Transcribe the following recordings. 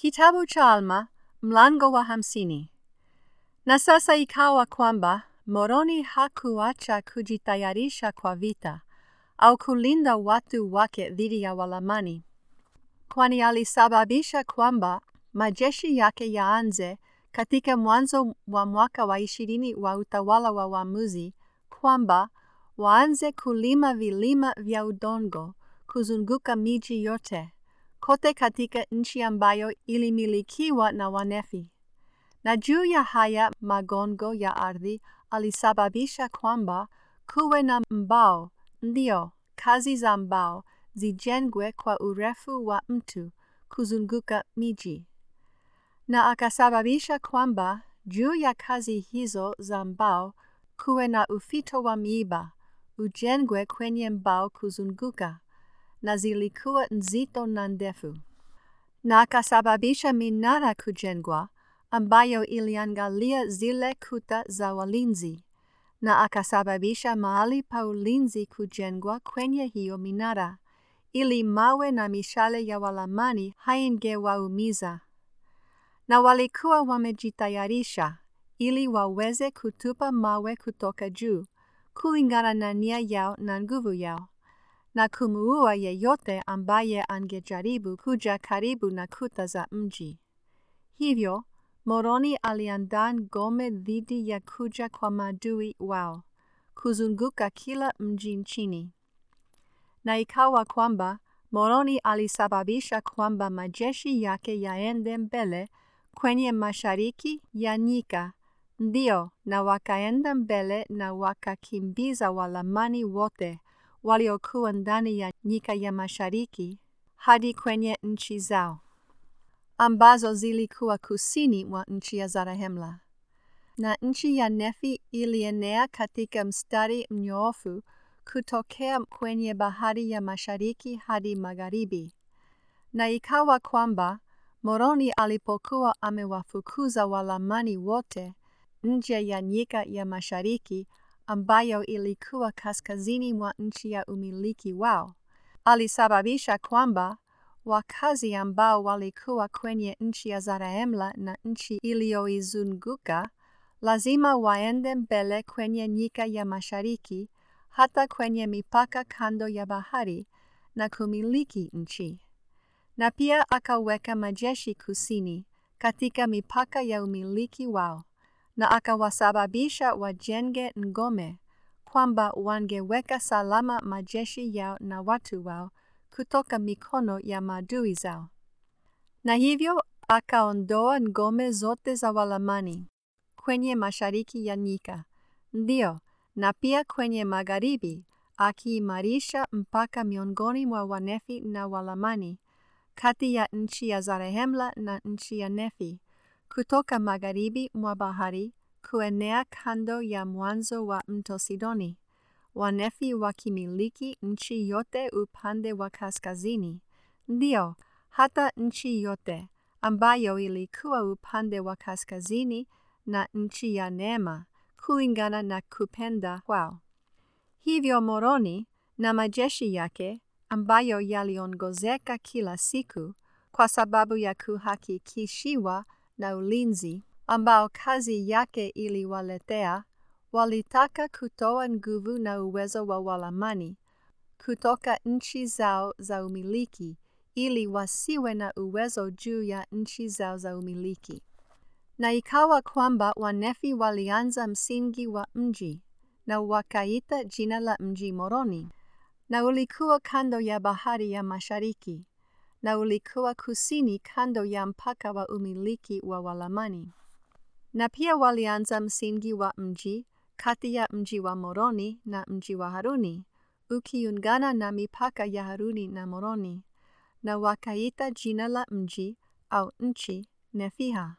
Kitabu cha Alma mlango wa hamsini. Na sasa ikawa kwamba Moroni hakuacha kujitayarisha kwa vita au kulinda watu wake dhidi ya Walamani, kwani alisababisha kwamba majeshi yake yaanze katika mwanzo wa mwaka wa ishirini wa utawala wa waamuzi, kwamba waanze kulima vilima vya udongo kuzunguka miji yote kote katika nchi ambayo ilimilikiwa na Wanefi. Na juu ya haya magongo ya ardhi alisababisha kwamba kuwe na mbao, ndio kazi za mbao zijengwe kwa urefu wa mtu kuzunguka miji. Na akasababisha kwamba juu ya kazi hizo za mbao kuwe na ufito wa miiba ujengwe kwenye mbao kuzunguka na zilikuwa nzito na ndefu. Na akasababisha minara kujengwa ambayo iliangalia zile kuta za walinzi, na akasababisha mahali pa ulinzi kujengwa kwenye hiyo minara, ili mawe na mishale ya Walamani haingewaumiza. Na walikuwa wamejitayarisha ili waweze kutupa mawe kutoka juu, kulingana na nia yao na nguvu yao na kumuua yeyote ambaye angejaribu kuja karibu na kuta za mji. Hivyo Moroni aliandaa ngome dhidi ya kuja kwa maadui wao, kuzunguka kila mji nchini. Na ikawa kwamba Moroni alisababisha kwamba majeshi yake yaende mbele kwenye mashariki ya nyika, ndio, na wakaenda mbele na wakakimbiza Walamani wote waliokuwa ndani ya nyika ya mashariki hadi kwenye nchi zao ambazo zilikuwa kusini mwa nchi ya Zarahemla. Na nchi ya Nefi ilienea katika mstari mnyoofu kutokea kwenye bahari ya mashariki hadi magharibi. Na ikawa kwamba Moroni alipokuwa amewafukuza Walamani wote nje ya nyika ya mashariki ambayo ilikuwa kaskazini mwa nchi ya umiliki wao, alisababisha kwamba wakazi ambao walikuwa kwenye nchi ya Zarahemla na nchi iliyoizunguka lazima waende mbele kwenye nyika ya mashariki hata kwenye mipaka kando ya bahari na kumiliki nchi. Na pia akaweka majeshi kusini katika mipaka ya umiliki wao na akawasababisha wajenge ngome kwamba wangeweka salama majeshi yao na watu wao kutoka mikono ya maadui zao. Na hivyo akaondoa ngome zote za Walamani kwenye mashariki ya nyika, ndio, na pia kwenye magharibi, akiimarisha mpaka miongoni mwa Wanefi na Walamani kati ya nchi ya Zarehemla na nchi ya Nefi kutoka magharibi mwa bahari kuenea kando ya mwanzo wa mto Sidoni, Wanefi wakimiliki nchi yote upande wa kaskazini, ndio hata nchi yote ambayo ilikuwa upande wa kaskazini na nchi ya Neema, kulingana na kupenda kwao. Hivyo Moroni na majeshi yake ambayo yaliongozeka kila siku kwa sababu ya kuhakikishiwa na ulinzi ambao kazi yake iliwaletea, walitaka kutoa nguvu na uwezo wa Walamani kutoka nchi zao za umiliki ili wasiwe na uwezo juu ya nchi zao za umiliki. Na ikawa kwamba Wanefi walianza msingi wa mji na wakaita jina la mji Moroni, na ulikuwa kando ya bahari ya mashariki, na ulikuwa kusini kando ya mpaka wa umiliki wa Walamani. Na pia walianza msingi wa mji kati ya mji wa Moroni na mji wa Haruni, ukiungana na mipaka ya Haruni na Moroni, na wakaita jina la mji au nchi Nefiha.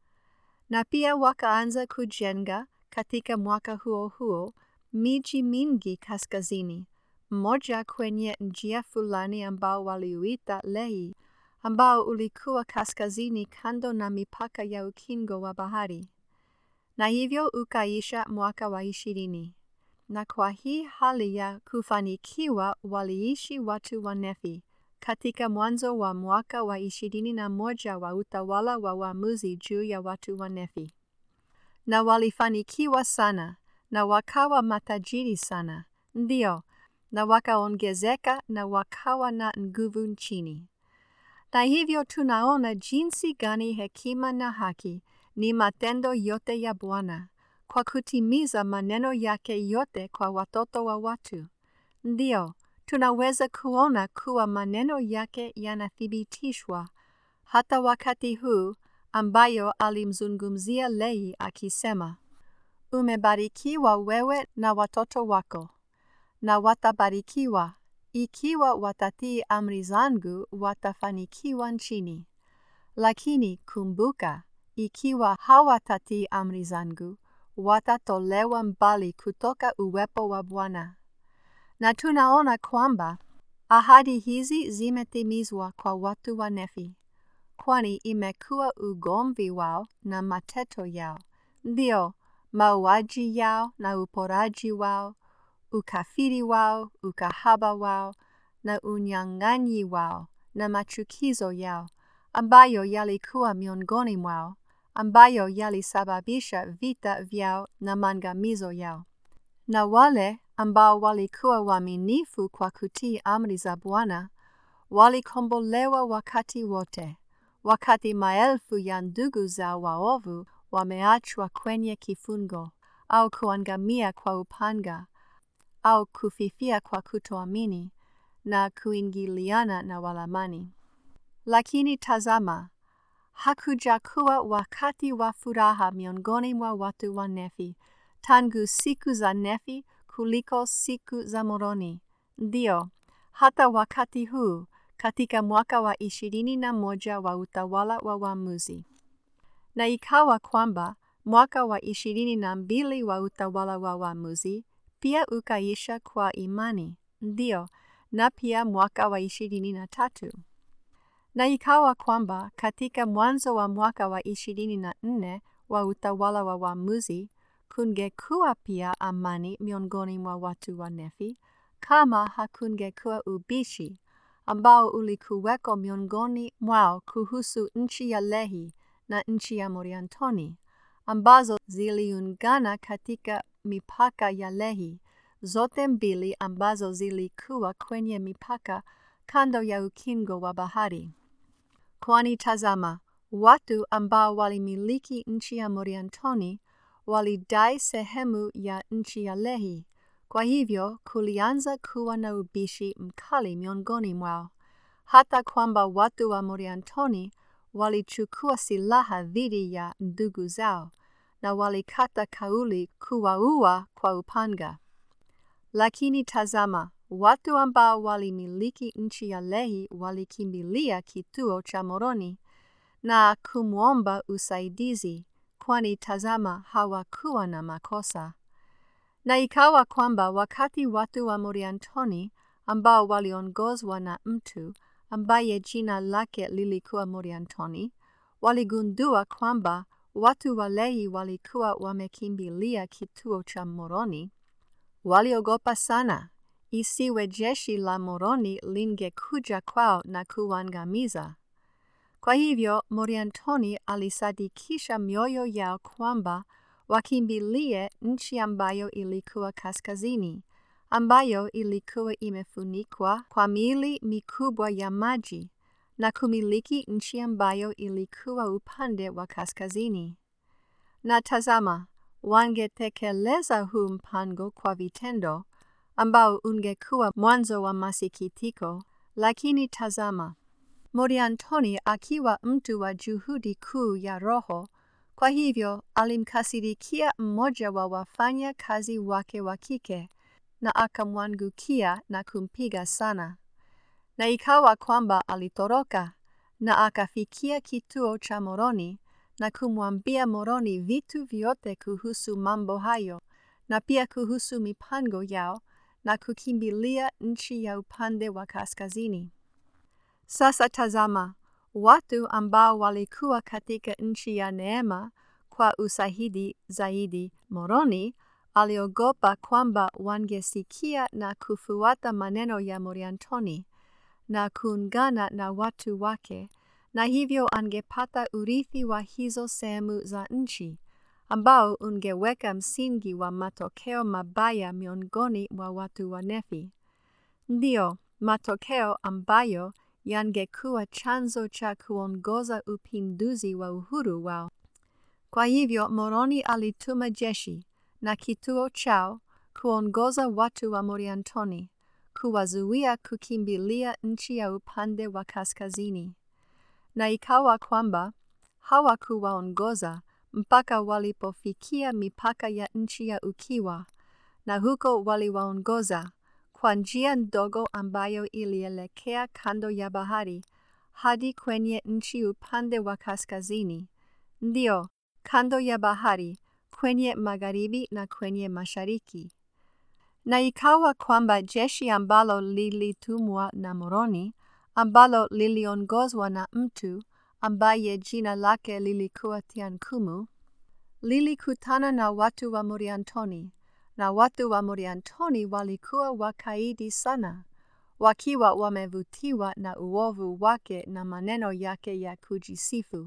Na pia wakaanza kujenga katika mwaka huo huo miji mingi kaskazini, mmoja kwenye njia fulani ambao waliuita Lehi, ambao ulikuwa kaskazini kando na mipaka ya ukingo wa bahari. Na hivyo ukaisha mwaka wa ishirini. Na kwa hii hali ya kufanikiwa waliishi watu wa Nefi katika mwanzo wa mwaka wa ishirini na moja wa utawala wa waamuzi juu ya watu wa Nefi. Na walifanikiwa sana na wakawa matajiri sana, ndio, na wakaongezeka na wakawa na nguvu nchini. Na hivyo tunaona jinsi gani hekima na haki ni matendo yote ya Bwana kwa kutimiza maneno yake yote kwa watoto wa watu. Ndio, tunaweza kuona kuwa maneno yake yanathibitishwa hata wakati huu ambayo alimzungumzia Lehi akisema, umebarikiwa wewe na watoto wako, na watabarikiwa ikiwa watatii amri zangu, watafanikiwa nchini. Lakini kumbuka, ikiwa hawatatii amri zangu, watatolewa mbali kutoka uwepo wa Bwana. Na tunaona kwamba ahadi hizi zimetimizwa kwa watu wa Nefi, kwani imekuwa ugomvi wao na mateto yao, ndio mauaji yao na uporaji wao, ukafiri wao, ukahaba wao na unyang'anyi wao na machukizo yao ambayo yalikuwa miongoni mwao, ambayo yalisababisha vita vyao na maangamizo yao. Na wale ambao walikuwa waaminifu kwa kutii amri za Bwana walikombolewa wakati wote, wakati maelfu ya ndugu zao waovu wameachwa kwenye kifungo au kuangamia kwa upanga au kufifia kwa kutoamini na kuingiliana na walamani. Lakini tazama, hakujakuwa wakati wa furaha miongoni mwa watu wa Nefi tangu siku za Nefi kuliko siku za Moroni. Ndio, hata wakati huu katika mwaka wa ishirini na moja wa utawala wa waamuzi. Na ikawa kwamba mwaka wa ishirini na mbili wa utawala wa waamuzi pia ukaisha kwa imani, ndio, na pia mwaka wa ishirini na tatu. Na ikawa kwamba katika mwanzo wa mwaka wa ishirini na nne wa utawala wa waamuzi kungekuwa pia amani miongoni mwa watu wa Nefi, kama hakungekuwa ubishi ambao ulikuweko miongoni mwao kuhusu nchi ya Lehi na nchi ya Moriantoni, ambazo ziliungana katika mipaka ya Lehi, zote mbili ambazo zilikuwa kwenye mipaka kando ya ukingo wa bahari. Kwani tazama, watu ambao walimiliki nchi ya Moriantoni walidai sehemu ya nchi ya Lehi. Kwa hivyo kulianza kuwa na ubishi mkali miongoni mwao, hata kwamba watu wa Moriantoni walichukua silaha dhidi ya ndugu zao na walikata kauli kuwaua kwa upanga. Lakini tazama, watu ambao walimiliki nchi ya Lehi walikimbilia kituo cha Moroni na kumwomba usaidizi, kwani tazama, hawakuwa na makosa. Na ikawa kwamba wakati watu wa Moriantoni ambao waliongozwa na mtu ambaye jina lake lilikuwa Moriantoni, waligundua kwamba watu wa Lehi walikuwa wamekimbilia kituo cha Moroni, waliogopa sana isiwe jeshi la Moroni lingekuja kwao na kuangamiza. Kwa hivyo Moriantoni alisadikisha mioyo yao kwamba wakimbilie nchi ambayo ilikuwa kaskazini, ambayo ilikuwa imefunikwa kwa mili mikubwa ya maji, na kumiliki nchi ambayo ilikuwa upande wa kaskazini. Na tazama, wangetekeleza huu mpango kwa vitendo, ambao ungekuwa mwanzo wa masikitiko, lakini tazama, Moriantoni akiwa mtu wa juhudi kuu ya roho, kwa hivyo alimkasirikia mmoja wa wafanya kazi wake wa kike na akamwangukia na kumpiga sana. Na ikawa kwamba alitoroka na akafikia kituo cha Moroni na kumwambia Moroni vitu vyote kuhusu mambo hayo na pia kuhusu mipango yao na kukimbilia nchi ya upande wa kaskazini. Sasa tazama, watu ambao walikuwa katika nchi ya neema kwa usahidi zaidi, Moroni aliogopa kwamba wangesikia na kufuata maneno ya Moriantoni, na kuungana na watu wake, na hivyo angepata urithi wa hizo sehemu za nchi, ambao ungeweka msingi wa matokeo mabaya miongoni mwa watu wa Nefi. Ndiyo, matokeo ambayo yangekuwa chanzo cha kuongoza upinduzi wa uhuru wao. Kwa hivyo Moroni alituma jeshi na kituo chao kuongoza watu wa Moriantoni, kuwazuia kukimbilia nchi ya upande wa kaskazini. Na ikawa kwamba hawakuwaongoza mpaka walipofikia mipaka ya nchi ya ukiwa, na huko waliwaongoza kwa njia ndogo ambayo ilielekea kando ya bahari hadi kwenye nchi upande wa kaskazini, ndio kando ya bahari kwenye magharibi na kwenye mashariki. Na ikawa kwamba jeshi ambalo lilitumwa na Moroni, ambalo liliongozwa na mtu ambaye jina lake lilikuwa Tiankumu, lilikutana na watu wa Moriantoni, na watu wa Moriantoni walikuwa wakaidi sana, wakiwa wamevutiwa na uovu wake na maneno yake ya kujisifu,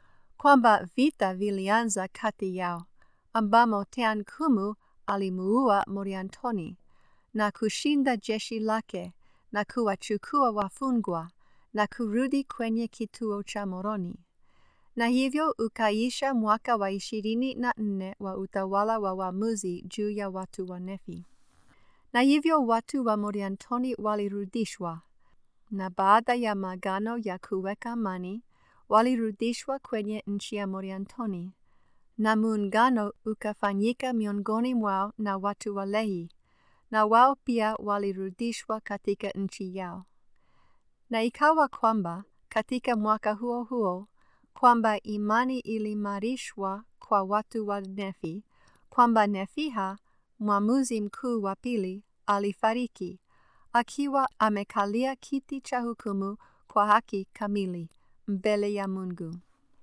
kwamba vita vilianza kati yao, ambamo Teankumu alimuua Moriantoni na kushinda jeshi lake na kuwachukua wafungwa na kurudi kwenye kituo cha Moroni. Na hivyo ukaisha mwaka wa ishirini na nne wa utawala wa waamuzi juu ya watu wa Nefi. Na hivyo watu wa Moriantoni walirudishwa, na baada ya magano ya kuweka amani, walirudishwa kwenye nchi ya Moriantoni, na muungano ukafanyika miongoni mwao na watu wa Lehi, na wao pia walirudishwa katika nchi yao. Na ikawa kwamba katika mwaka huo huo kwamba imani ilimarishwa kwa watu wa Nefi, kwamba Nefiha mwamuzi mkuu wa pili alifariki akiwa amekalia kiti cha hukumu kwa haki kamili mbele ya Mungu.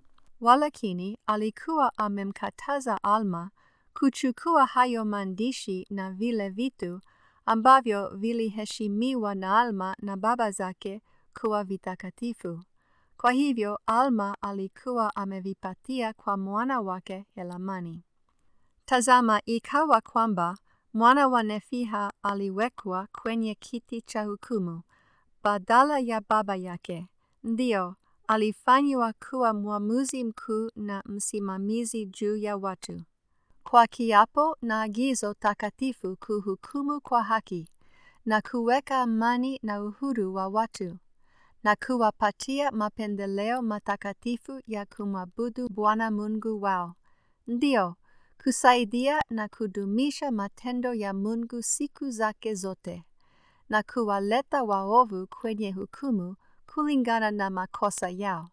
Walakini alikuwa amemkataza Alma kuchukua hayo maandishi na vile vitu ambavyo viliheshimiwa na Alma na baba zake kuwa vitakatifu. Kwa hivyo Alma alikuwa amevipatia kwa mwana wake Helamani. Tazama, ikawa kwamba mwana wa Nefiha aliwekwa kwenye kiti cha hukumu badala ya baba yake, ndio alifanywa kuwa mwamuzi mkuu na msimamizi juu ya watu, kwa kiapo na agizo takatifu kuhukumu kwa haki na kuweka amani na uhuru wa watu na kuwapatia mapendeleo matakatifu ya kumwabudu Bwana Mungu wao, ndio kusaidia na kudumisha matendo ya Mungu siku zake zote, na kuwaleta waovu kwenye hukumu kulingana na makosa yao.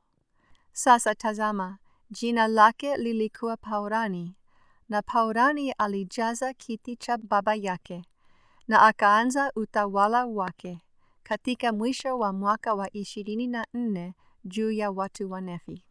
Sasa tazama, jina lake lilikuwa Paurani, na Paurani alijaza kiti cha baba yake, na akaanza utawala wake katika mwisho wa mwaka wa ishirini na nne juu ya watu wa Nefi.